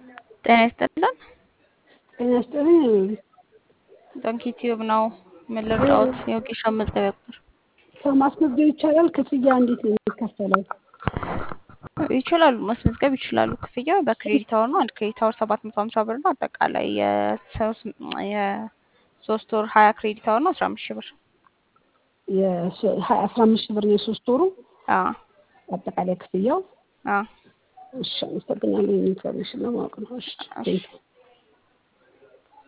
ጤና ይስጥልን። ጤና ይስጥልኝ። ዶንኪ ቲዩብ ነው። ምን ልርዳዎት? የወጌሻ መዝገቢያ ቁጥር ማስመዝገብ ይቻላል? ክፍያ እንዴት ነው የሚከፈለው? ይችላሉ፣ ማስመዝገብ ይችላሉ። ክፍያው በክሬዲት አወር ነው። አንድ ክሬዲት አወር ሰባት መቶ ሀምሳ ብር ነው። አጠቃላይ የሶስት ወር ሀያ ክሬዲት አወር ነው አስራ አምስት ሺህ ብር። አስራ አምስት ሺህ ብር ነው የሶስት ወሩ አዎ አጠቃላይ ክፍያው። አዎ እሺ፣ አመሰግናለሁ። ኢንፎርሜሽን ለማወቅ ነው። እሺ፣ ቴንክ ዩ